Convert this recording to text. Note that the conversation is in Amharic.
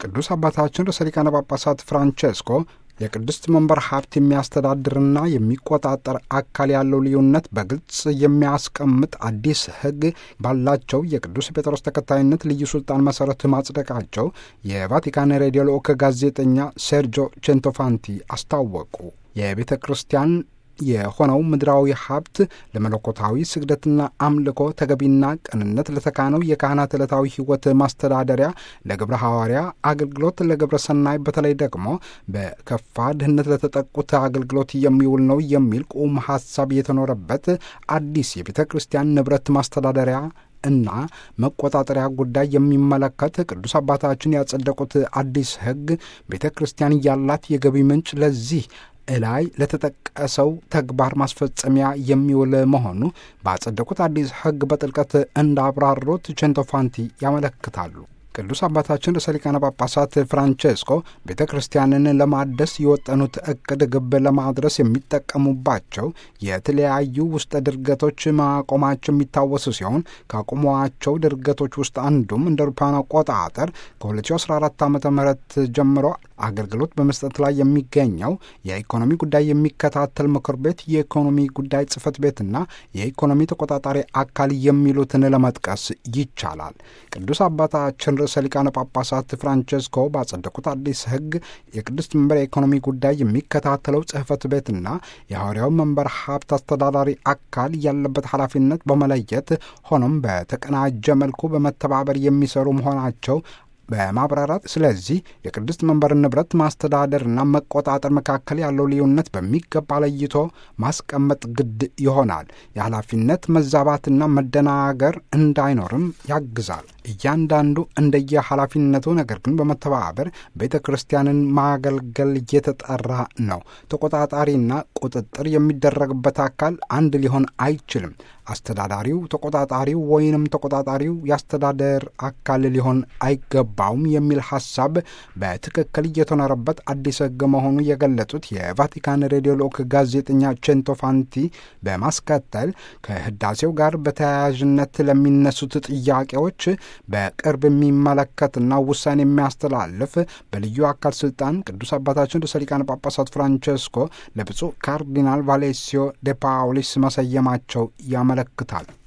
ቅዱስ አባታችን ርዕሰ ሊቃነ ጳጳሳት ፍራንቼስኮ የቅድስት መንበር ሀብት የሚያስተዳድርና የሚቆጣጠር አካል ያለው ልዩነት በግልጽ የሚያስቀምጥ አዲስ ሕግ ባላቸው የቅዱስ ጴጥሮስ ተከታይነት ልዩ ስልጣን መሰረት ማጽደቃቸው የቫቲካን ሬዲዮ ልዑክ ጋዜጠኛ ሴርጆ ቼንቶፋንቲ አስታወቁ። የቤተ ክርስቲያን የሆነው ምድራዊ ሀብት ለመለኮታዊ ስግደትና አምልኮ ተገቢና ቅንነት ለተካነው የካህናት ዕለታዊ ሕይወት ማስተዳደሪያ፣ ለግብረ ሐዋርያ አገልግሎት፣ ለግብረ ሰናይ በተለይ ደግሞ በከፋ ድህነት ለተጠቁት አገልግሎት የሚውል ነው የሚል ቁም ሀሳብ የተኖረበት አዲስ የቤተ ክርስቲያን ንብረት ማስተዳደሪያ እና መቆጣጠሪያ ጉዳይ የሚመለከት ቅዱስ አባታችን ያጸደቁት አዲስ ሕግ ቤተ ክርስቲያን ያላት የገቢ ምንጭ ለዚህ እላይ ለተጠቀሰው ተግባር ማስፈጸሚያ የሚውል መሆኑ ባጸደቁት አዲስ ሕግ በጥልቀት እንዳብራሩት ቼንቶፋንቲ ያመለክታሉ። ቅዱስ አባታችን ርዕሰ ሊቃነ ጳጳሳት ፍራንቼስኮ ቤተ ክርስቲያንን ለማደስ የወጠኑት እቅድ ግብ ለማድረስ የሚጠቀሙባቸው የተለያዩ ውስጠ ድርገቶች ማቆማቸው የሚታወሱ ሲሆን ካቆሟቸው ድርገቶች ውስጥ አንዱም እንደ አውሮፓውያን አቆጣጠር ከ2014 ዓ ም ጀምሮ አገልግሎት በመስጠት ላይ የሚገኘው የኢኮኖሚ ጉዳይ የሚከታተል ምክር ቤት፣ የኢኮኖሚ ጉዳይ ጽህፈት ቤትና የኢኮኖሚ ተቆጣጣሪ አካል የሚሉትን ለመጥቀስ ይቻላል። ቅዱስ አባታችን ርዕሰ ሊቃነ ጳጳሳት ፍራንቼስኮ ባጸደቁት አዲስ ሕግ የቅድስት መንበር የኢኮኖሚ ጉዳይ የሚከታተለው ጽህፈት ቤትና የሐዋርያው መንበር ሀብት አስተዳዳሪ አካል ያለበት ኃላፊነት በመለየት ሆኖም በተቀናጀ መልኩ በመተባበር የሚሰሩ መሆናቸው በማብራራት ስለዚህ የቅድስት መንበር ንብረት ማስተዳደርና መቆጣጠር መካከል ያለው ልዩነት በሚገባ ለይቶ ማስቀመጥ ግድ ይሆናል። የኃላፊነት መዛባትና መደናገር እንዳይኖርም ያግዛል። እያንዳንዱ እንደየ ኃላፊነቱ ነገር ግን በመተባበር ቤተ ክርስቲያንን ማገልገል እየተጠራ ነው። ተቆጣጣሪና ቁጥጥር የሚደረግበት አካል አንድ ሊሆን አይችልም። አስተዳዳሪው ተቆጣጣሪው ወይንም ተቆጣጣሪው የአስተዳደር አካል ሊሆን አይገባውም የሚል ሐሳብ በትክክል እየተኖረበት አዲስ ሕግ መሆኑ የገለጹት የቫቲካን ሬዲዮ ልዑክ ጋዜጠኛ ቼንቶፋንቲ በማስከተል ከህዳሴው ጋር በተያያዥነት ለሚነሱት ጥያቄዎች በቅርብ የሚመለከትና ውሳኔ የሚያስተላልፍ በልዩ አካል ስልጣን ቅዱስ አባታችን ርዕሰ ሊቃነ ጳጳሳት ፍራንቼስኮ ለብፁዕ ካርዲናል ቫሌሲዮ ደ ፓውሊስ መሰየማቸው ያመለክታል።